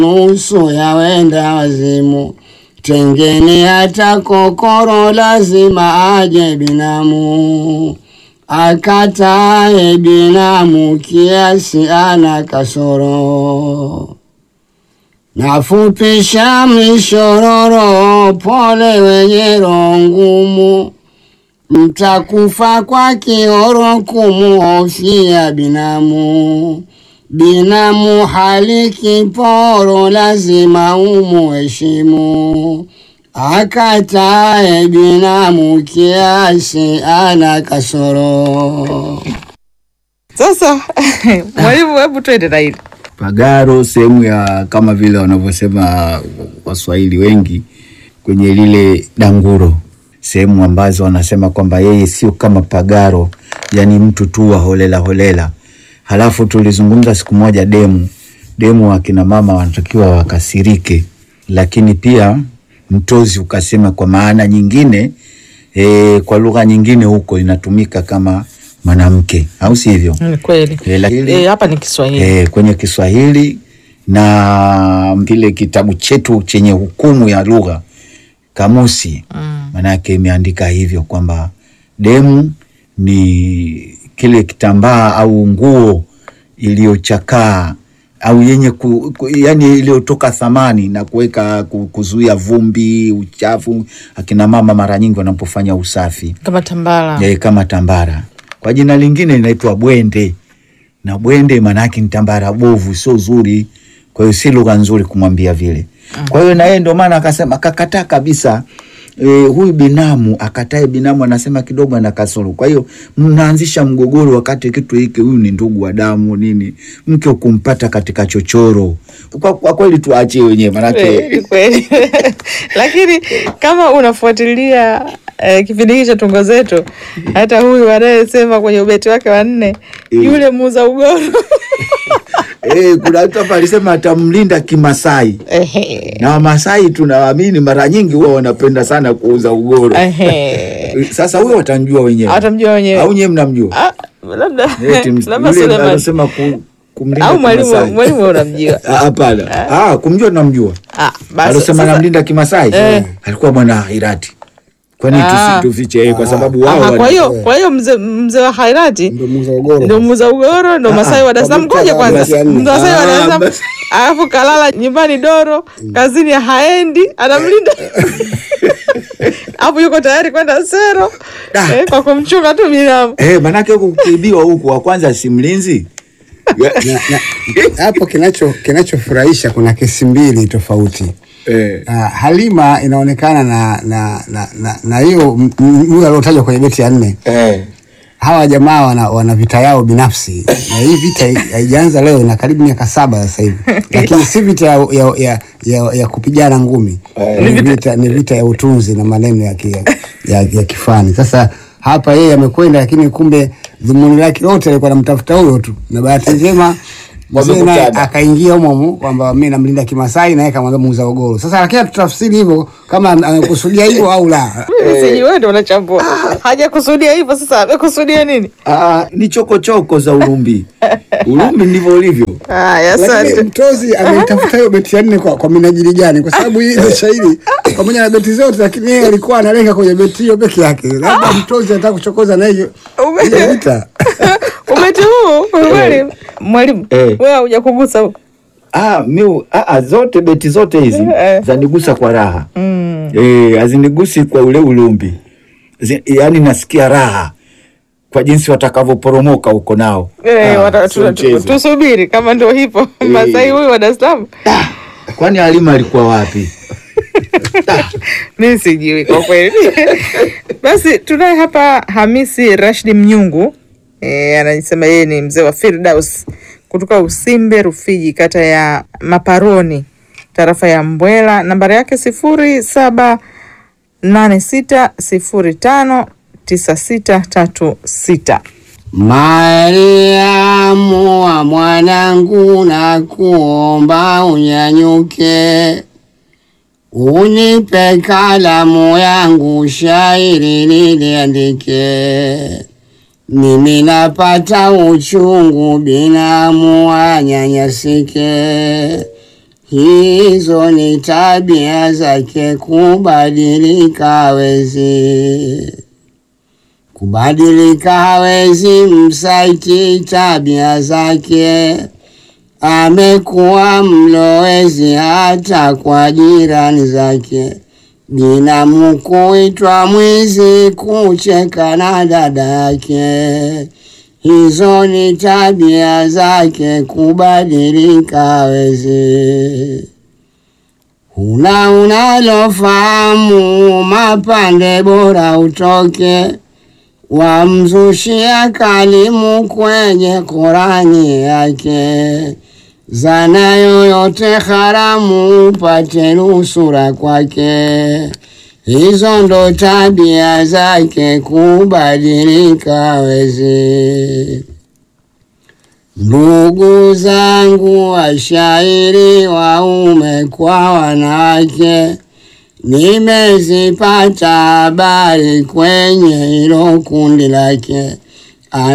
nusu ya wenda wazimu. Tengeni hata kokoro, lazima aje binamu. Akatae binamu, kiasi ana kasoro. Nafupisha mishororo, pole wenye roho ngumu, mtakufa kwa kioro kumuhofia binamu. Binamu hali kiporo, lazima umuheshimu. Akatae binamu, kiasi ana kasoro. Sasa mwalimu, hebu twende na hili Pagaro sehemu ya kama vile wanavyosema Waswahili wengi kwenye lile danguro, sehemu ambazo wanasema kwamba yeye sio kama Pagaro, yani mtu tu wa holela holela. Halafu tulizungumza siku moja demu demu, akina mama wanatakiwa wakasirike, lakini pia mtozi ukasema kwa maana nyingine e, kwa lugha nyingine huko inatumika kama mwanamke, au sivyo? ni kweli E, lakini Eh, hapa ni Kiswahili e, kwenye Kiswahili na kile kitabu chetu chenye hukumu ya lugha kamusi, maanake imeandika hivyo kwamba demu ni kile kitambaa au nguo iliyochakaa au yenye ku, ku, yani iliyotoka thamani na kuweka ku- kuzuia vumbi, uchafu. Akina mama mara nyingi wanapofanya usafi kama tambara e, kama tambara. Kwa jina lingine inaitwa bwende, na bwende maanake ni tambara bovu, sio zuri. Kwa hiyo si lugha nzuri kumwambia vile. Kwa hiyo na yeye ndio maana akasema akakataa kabisa. E, huyu binamu akatae binamu, anasema kidogo ana kasoro. Kwa hiyo mnaanzisha mgogoro wakati kitu hiki, huyu ni ndugu wa damu nini, mke ukumpata katika chochoro. Kwa, kwa kweli tuachie wenyewe manake Eh, ni kweli lakini kama unafuatilia eh, kipindi hiki cha tungo zetu, hata huyu anayesema kwenye ubeti wake wa nne yule muuza ugoro Eh, kuna mtu hapa alisema atamlinda Kimasai Ehe. na Wamasai tunawaamini mara nyingi huwa wanapenda sana kuuza ugoro. Ehe. Sasa huyo watamjua wenyewe Atamjua wenyewe. au nyewe mnamjua? Ah, labda Eti ms- labda yule Suleiman anasema ku, kumlinda au mwalimu Kimasai. mwalimu unamjua. Ah, Hapana, ah, kumjua tunamjua. Ah, basi Alosema sasa- namlinda Kimasai Eh. alikuwa mwana Hairati. Kwani Ah. tusi- tufiche yeye kwa sababu wao Aha, wana- kwa hiyo kwa hiyo mzee mzee wa Hairati Ndo muuza ugoro. ndo muuza ugoro ndo Masai wa Dar es Salaam. kwa Ngoja muktadha wa kwanza, basi ya nne. mzee wa Masai wa Dar es Ah, Salaam basi. alafu kalala nyumbani Doro, kazini haendi, anamlinda hapo, yuko tayari kwenda sero Da. eh, kwa kumchunga tu binamu. Eh, manake huku kuibiwa huku wa kwanza si mlinzi. Na- na- hapo kinacho kinachofurahisha kuna kesi mbili tofauti. Eh. Uh, Halima inaonekana na na na na, na hiyo m- m- huyo aliotajwa kwenye beti ya nne. Eh. Hawa jamaa wana, wana vita yao binafsi na hii vita hai- haijaanza leo, ina karibu miaka saba sasa hivi, lakini si vita ya, ya, ya, ya, ya kupigana ngumi ni vita, ni vita ya utunzi na maneno ya, ki, ya, ya kifani. Sasa hapa yeye amekwenda, lakini kumbe dhumuni lake lote alikuwa anamtafuta huyo tu, na bahati njema mzee naye Wamekutana. akaingia humo humo kwamba mimi namlinda Kimasai naye kamwambia muuza ugoro. Sasa lakini tutafsiri hivyo kama amekusudia hivyo au la. Mimi sijui, wewe ndio unachambua. Hajakusudia hivyo, sasa amekusudia nini? Ah, ni chokochoko za Urumbi. Urumbi ndivyo ulivyo. Haya, Lakini asante. mtozi ameitafuta hiyo beti ya nne kwa, kwa minajili gani? Kwa sababu hii ile shairi pamoja na beti zote, lakini yeye alikuwa analenga kwenye beti hiyo peke yake. Labda mtozi anataka kuchokoza na hiyo Ume- hiyo vita. Ubeti huu kwa kweli, mwalimu, Eh. wewe hujakugusa huko. Ah, mi ah, ah, zote beti zote hizi Eh. zanigusa kwa raha eh, hazinigusi kwa ule ulumbi Zi, yani nasikia raha kwa jinsi watakavyoporomoka huko nao. Eh, Ah, wata- sio tu- mchezo. tu- tusubiri kama ndio hivyo Masai huyu wa Dar es Salaam. Kwani Halima alikuwa wapi? mi sijui kwa kweli. Basi tunaye hapa Hamisi Rashidi Mnyungu e, anasema yeye ni mzee wa Firdaus kutoka Usimbe Rufiji, kata ya Maparoni, tarafa ya Mbwela. Nambari yake sifuri saba nane sita sifuri tano tisa sita tatu sita. Mariamu wa mwanangu, na kuomba unyanyuke, unipe kalamu yangu, shairi niliandike. Mimi napata uchungu, binamu anyanyasike, hizo ni tabia zake, kubadilika hawezi, kubadilika hawezi, msaiti tabia zake, amekuwa mlowezi hata kwa jirani zake, binamu kuitwa mwizi, kucheka na dada yake hizo ni tabia zake, kubadilika hawezi. Huna unalofahamu, mapande bora utoke, wamzushia kalimu kwenye Korani yake, zana yoyote haramu upate nusura kwake. Hizo ndo tabia zake, kubadilika hawezi. Ndugu zangu washairi, waume kwa wanawake, nimezipata habari kwenye hilo kundi lake,